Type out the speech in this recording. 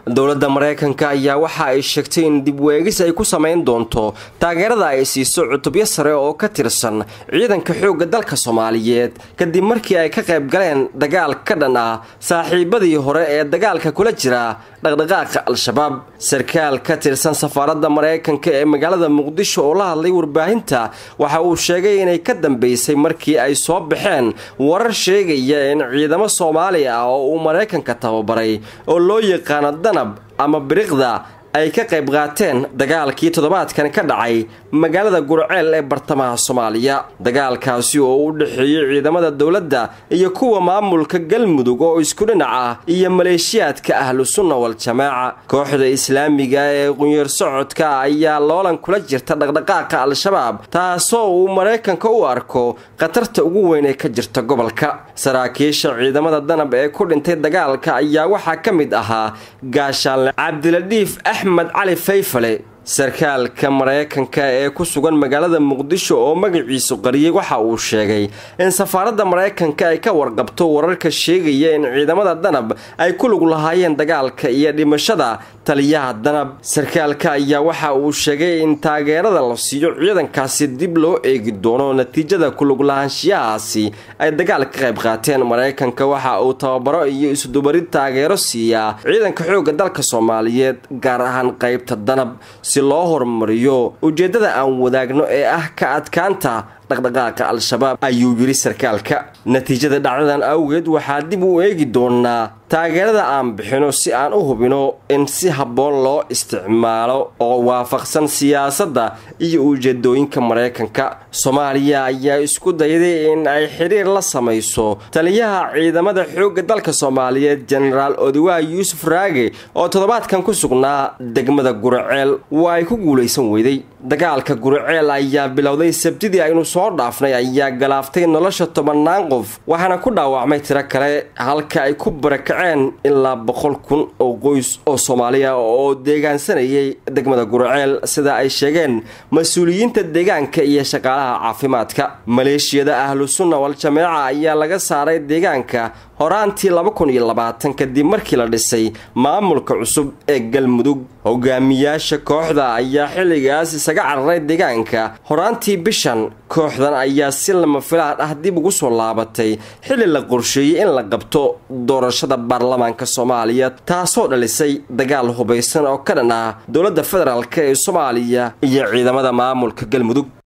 dowladda maraykanka ayaa waxa ay sheegtay in dib weegis ay ku samayn doonto taageerada ay siiso cutubyo sare oo ka tirsan ciidanka xoogga dalka soomaaliyeed kadib markii ay ka qayb galeen dagaal ka dhan ah saaxiibadii hore ee dagaalka kula jira dhaqdhaqaaqa al-shabaab sarkaal ka tirsan safaaradda maraykanka ee magaalada muqdisho oo la hadlay warbaahinta waxa uu sheegay inay ka dambeysay markii ay soo baxeen warar sheegaya in ciidamo soomaali ah oo uu maraykanka tababaray oo loo yaqaano danab ama biriqda ay ka qayb qaateen dagaalkii toddobaadkan ka dhacay magaalada gurceel ee bartamaha soomaaliya dagaalkaasi oo u dhexeeyey ciidamada dowladda iyo kuwa maamulka galmudug oo isku dhinac ah iyo maleeshiyaadka ahlu sunna wal-jamaaca kooxda islaamiga ee qunyar socodka ayaa loolan kula jirta dhaqdhaqaaqa al-shabaab taasoo uu maraykanka u arko khatarta ugu weyn ee ka jirta gobolka saraakiisha ciidamada danab ee ku dhintay dagaalka ayaa waxaa ka mid ahaa gaashaanle cabdiladhiif axmed cali fayfale sarkaalka maraykanka ee ku sugan magaalada muqdisho oo magaciisu qariyey waxa uu sheegay in safaaradda maraykanka ay ka warqabto wararka sheegaya in ciidamada danab ay ku lug lahaayeen dagaalka iyo dhimashada taliyaha danab sarkaalka ayaa waxa uu sheegay in taageerada la siiyo ciidankaasi dib loo eegi doono natiijada kulug lahaanshiyahaasi ay dagaal ka qayb qaateen maraykanka waxa uu tababaro iyo isudubarid taageero siiyaa ciidanka xoogga dalka soomaaliyeed gaar ahaan qaybta danab si loo horumariyo ujeeddada aan wadaagno ee ah ka adkaanta dhaqdhaqaaqa al-shabaab ayuu yidhi sarkaalka natiijada dhacdadan awgeed waxaa dib u eegi doonaa taageerada aan bixino si aan u hubino in si habboon loo isticmaalo oo waafaqsan siyaasadda iyo ujeedooyinka maraykanka soomaaliya ayaa isku dayday in ay xidhiir la samayso taliyaha ciidamada xoogga dalka soomaaliyeed jenaraal odiwaa yuusuf raage oo toddobaadkan ku sugnaa degmada guraceel waa ay ku guulaysan weyday dagaalka guraceel ayaa bilowday sabtidii aynu soo dhaafnay ayaa galaaftay nolosha tobannaan qof waxaana ku dhaawacmay tiro kale halka ay ku barakaceen ilaa boqol kun oo qoys oo soomaaliya oo deegaansanayay degmada guraceel sida ay sheegeen mas-uuliyiinta deegaanka iyo shaqaalaha caafimaadka maleeshiyada ahlu sunna wal-jameeca ayaa laga saaray deegaanka horaantii laba kun iyo labaatan kadib markii la dhisay maamulka cusub ee galmudug hogaamiyaasha kooxda ayaa xilligaas isaga cararay deegaanka horaantii bishan kooxdan ayaa si lama filaan ah dib ugu soo laabatay xilli la qorsheeyey in la qabto doorashada baarlamaanka soomaaliya taasoo dhalisay dagaal hubaysan oo ka dhan ah dowladda federaalk ee soomaaliya iyo ciidamada maamulka galmudug